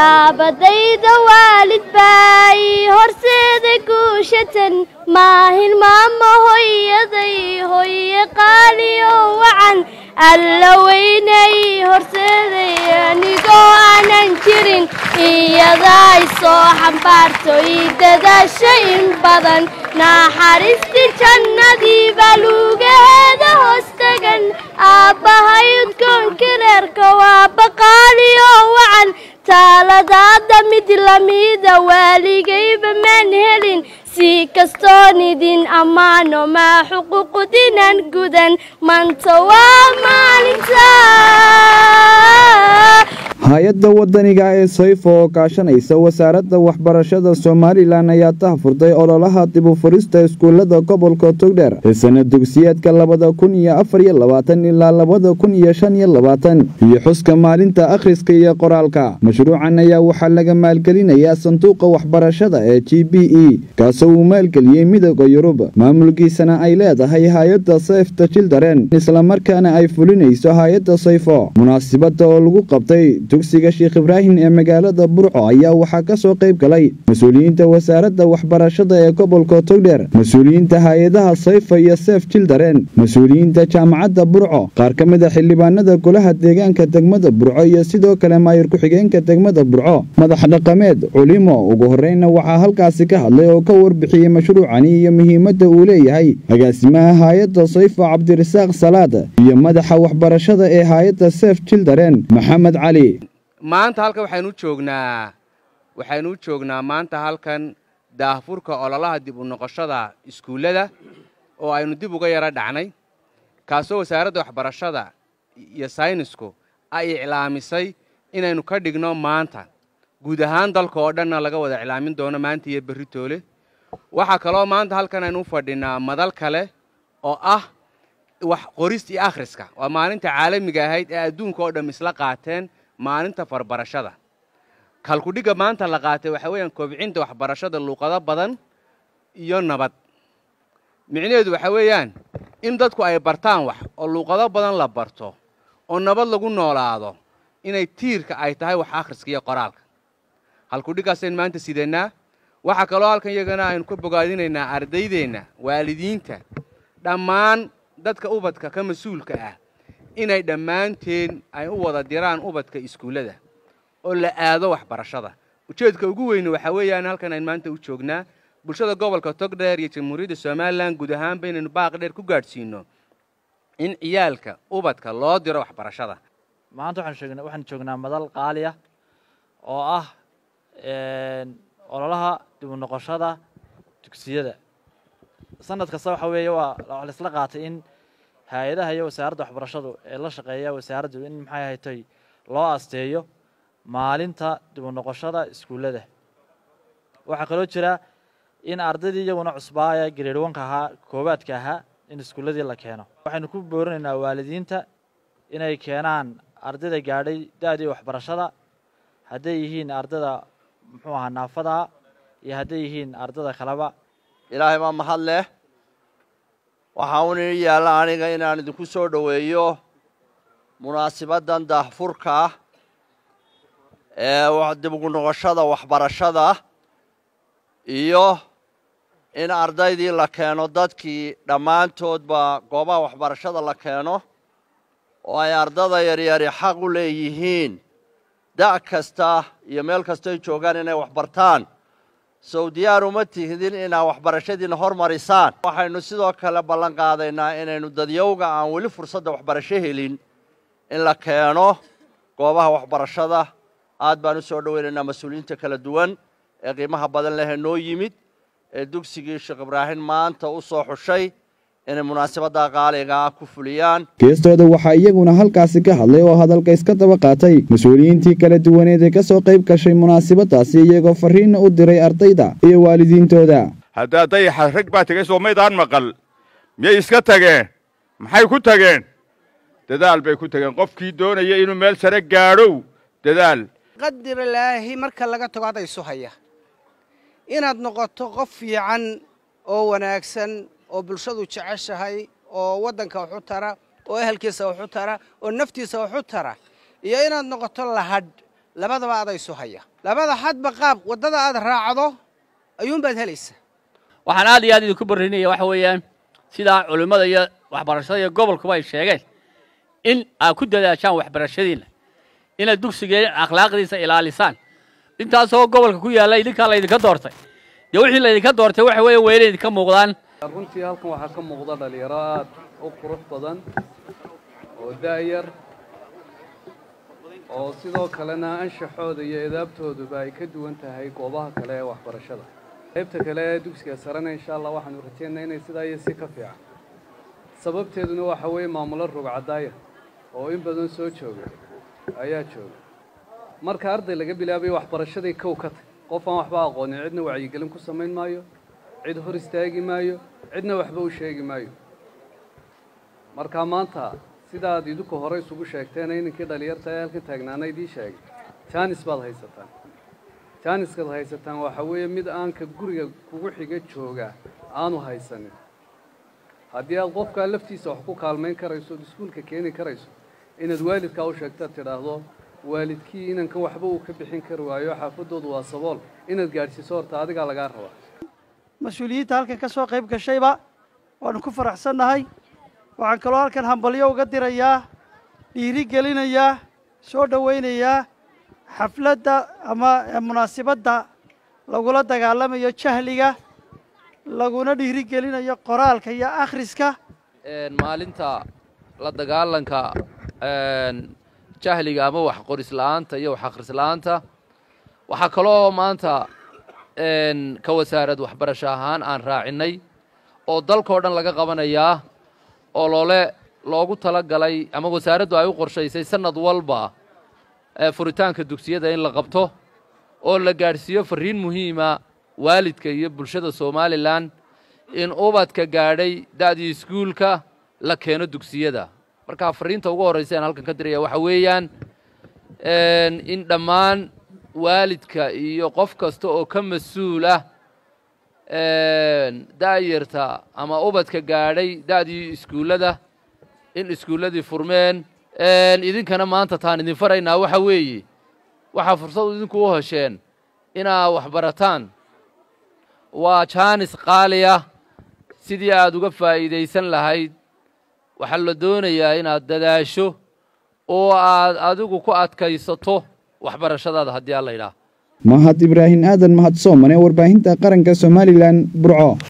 taabadayda waalid baa ii horseeday guushatan maahin maama hoyaday hoye qaaliyo wacan alla weynay horseeday anigoo aanan jirin iyadaa i soo xambaarto ii dadaasha in badan naxariistii jannadii baa luugaheeda hoos tagan aabbahay udkoonkii reerka waa baqaaliyo wacan taaladaada mid lamida waaligayba maan helin si kastoon idin ammaano maa xuquuqdinan gudan manta waa maalinta hay-adda wadaniga ee sayfo oo kaashanaysa wasaaradda waxbarashada somalilan ayaa tahfurtay ololaha dibufurista iskuullada gobolka togdheer ee sana dugsiyeedka labada kun iyo afar iyo labaatan ilaa labada kun iyo shan iyo labaatan iyo xuska maalinta akhriska iyo qoraalka mashruucan ayaa waxaa laga maalgelinayaa sanduuqa waxbarashada ee g b e kaasoo uu maalgeliyey midooda yurub maamulkiisana ay leedahay hay-adda sayfta jildaren islamarkaana ay fulinayso hay-adda sayfo munaasibada oo lagu qabtay dugsiga sheekh ibraahim ee magaalada burco ayaa waxaa ka soo qayb galay mas-uuliyiinta wasaaradda waxbarashada ee gobolka togdheer mas-uuliyiinta hay-adaha sayfa iyo seef jildaren mas-uuliyiinta jaamacadda burco qaar ka mid a xildhibaanada golaha deegaanka degmada burco iyo sidoo kale maayir ku-xigeenka degmada burco madax dhaqameed culimo ugu horreynna waxaa halkaasi ka hadlay oo ka warbixiyey mashruucani iyo muhiimadda uu leeyahay agaasimaha hay-adda sayfa cabdirasaaq salaad iyo madaxa waxbarashada ee hay-adda seef jildaren maxamed cali maanta halkan waxaynu u joognaa waxaynu u joognaa maanta halkan daahfurka ololaha dib u noqoshada iskuullada oo aynu dib uga yaro dhacnay kaasoo wasaaradda waxbarashada iyo saynisku ay iclaamisay inaynu ka dhigno maanta guud ahaan dalka oo dhanna laga wada iclaamin doono maanta iyo berri toole waxaa kaloo maanta halkan aynu u fadhinaa madal kale oo ah wax qorista iyo akhriska waa maalinta caalamiga ahayd ee adduunka oo dham isla qaateen maalinta farbarashada kalkudhigga maanta la qaatay waxaa weeyaan kobcinta waxbarashada luuqado badan iyo nabad micnaheedu waxaa weeyaan in dadku ay bartaan wax oo luuqado badan la barto oo nabad lagu noolaado inay tiirka ay tahay wax akhriska iyo qoraalka halkudhiggaasaynu maanta sidanaa waxaa kaloo halkan iyagana aynu ka bogaadinaynaa ardaydeenna waalidiinta dhammaan dadka ubadka ka mas-uulka ah inay dhammaanteen ay u wada diraan ubadka iskuullada oo la aado waxbarashada ujeedka ugu weyne waxaa weeyaan halkan aynu maanta u joognaa bulshada gobolka togdheer iyo jamhuuriyadda somalilan guud ahaanba inaynu baaq dheer ku gaadhsiino in ciyaalka ubadka loo diro waxbarashada maanta waxaan joognaa madal qaali ah oo ah ololaha dib u noqoshada dugsiyada sanad kasta waxa weeye waa la isla qaatay in hay-adaha iyo wasaaradda waxbarashadu ee la shaqeeya wasaaraddu in maxay haytay loo asteeyo maalinta dib u noqoshada iskuullada waxaa kaloo jira in ardaydii iyaguna cusbaaya grade onka ahaa koowaadka ahaa in iskuulladii la keeno waxaynu ku boorinaynaa waalidiinta inay keenaan ardayda gaadhay da-dii waxbarashada hadday yihiin ardayda muxuu ahaa naafada iyo hadday yihiin ardayda kaleba ilaahay baa mahad leh waxaa un ii yaalla aniga inaan idinku soo dhoweeyo munaasibaddan daahfurka ah ee dib ugu noqoshada waxbarashada iyo in ardaydii la keeno dadkii dhammaantoodba goobaha waxbarashada la keeno oo ay ardada yaryari xaq u leeyihiin da' kasta iyo meel kastoy joogaan inay waxbartaan sow diyaar uma tihdin inaad waxbarashadiina hormarisaan waxaynu sidoo kale ballan qaadaynaa inaynu dadyowga aan weli fursadda waxbarasho helin in la keeno goobaha waxbarashada aad baan u soo dhoweynaynaa mas-uuliyiinta kala duwan ee qiimaha badan lehee noo yimid ee dugsigii sheekh ibraahim maanta u soo xushay inay munaasabadda qaaliga ah ku fuliyaan geestooda waxaa iyaguna halkaasi ka hadlay oo hadalka iska daba qaatay mas-uuliyiintii kala duwaneed ee ka soo qayb gashay munaasabadaasi iyagoo farriinna u diray ardayda iyo waalidiintooda haddaa dayaxa rag baa tegay soo maydaan maqal miyay iska tageen maxay ku tageen dadaal bay ku tageen qofkii doonaya inuu meel sare gaadhow dadaal qadiralaahi marka laga tago hadda isu haya inaad noqoto qof fiican oo wanaagsan oo bulshadu jeceshahay oo waddanka waxu tara oo ehelkiisa waxu tara oo naftiisa waxu tara iyo inaad noqoto lahadh labadaba adaysu haya labada hadba qaab waddada aad raacdo ayuunbaad helaysaa waxaan aad iyo aad idinku barrinaya waxa weeyaan sidaa culimmada iyo waxbarashada iyo gobolkuba ay sheegeen in aad ku dadaashaan waxbarashadiinna inaad dugsigeen akhlaaqdiisa ilaalisaan intaasoo gobolka ku yaalla idinkaa laydinka doortay dee wixii laydinka doortay waxa weeye waa inay idinka muuqdaan runtii halkan waxaa ka muuqda dhalinyaro aad u qurux badan oo da'yar oo sidoo kalena anshaxooda iyo edaabtooduba ay ka duwan tahay goobaha kale ee waxbarashada qaybta kale ee dugsiga sarena insha allah waxaanu rajaynaynaa inay sidaa iyo si ka fiican sababteeduna waxa weeye maamulo rugcadaaya oo in badan soo jooga ayaa jooga marka arday laga bilaabayo waxbarashaday kow ka tag qof aan waxba aqoonin cidna wacyigelin ku samayn maayo cid hor istaagi maayo cidna waxba u sheegi maayo marka maanta sidaad idinku hore isugu sheegteen inankii dhalinyarta ee halkan taagnaana idii sheegay jaanis baad haysataan jaaniskaad haysataan waxa weeye mid aanka guriga kugu xiga jooga aanu haysanin haddii aad qofkaa laftiisa wax ku kaalmayn karayso ood iskuulka keeni karayso inaad waalidkaa u sheegtaad tidhaahdo waalidkii inankan waxba uu ka bixin kari waayo xaafaddoodu waa sabool inaad gaadhsiiso horta adigaa lagaa rabaa mas-uuliyiinta halkan ka soo qayb gashayba waanu ku faraxsannahay waxaan kaloo halkan hambalyo uga dirayaa dhiiri gelinayaa soo dhowaynayaa xafladda ama munaasibadda lagula dagaalamayo jahliga laguna dhiiri gelinayo qoraalka iyo akhriska maalinta la dagaalanka jahliga ama wax qorisla'aanta iyo wax akhrisla'aanta waxaa kaloo maanta ka wasaarad waxbarasho ahaan aan raacinay oo dalkao dhan laga qabanayaa oo loole loogu tala galay ama wasaaraddu ay u qorshaysay sanad walba furitaanka dugsiyada in la qabto oo la gaadhsiiyo farriin muhiima waalidka iyo bulshada somalilan in ubadka gaadhay da'dii iskuulka la keeno dugsiyada markaa farriinta ugu horraysa aan halkan ka diraya waxa weeyaan in dhammaan waalidka iyo qof kasta oo ka mas-uul ah da'yarta ama ubadka gaadhay da'dii iskuullada in iskuulladii furmeen idinkana maanta taan idin faraynaa waxa weeye waxaa fursad idinku u hesheen inaa wax barataan waa jaanis qaali ah sidii aad uga faa'iidaysan lahayd waxaa la doonayaa inaad dadaasho oo aad adigu ku adkaysato waxbarashadaada haddii alla yidhaah mahad ibraahim aadan mahad soomane warbaahinta qaranka somalilan burco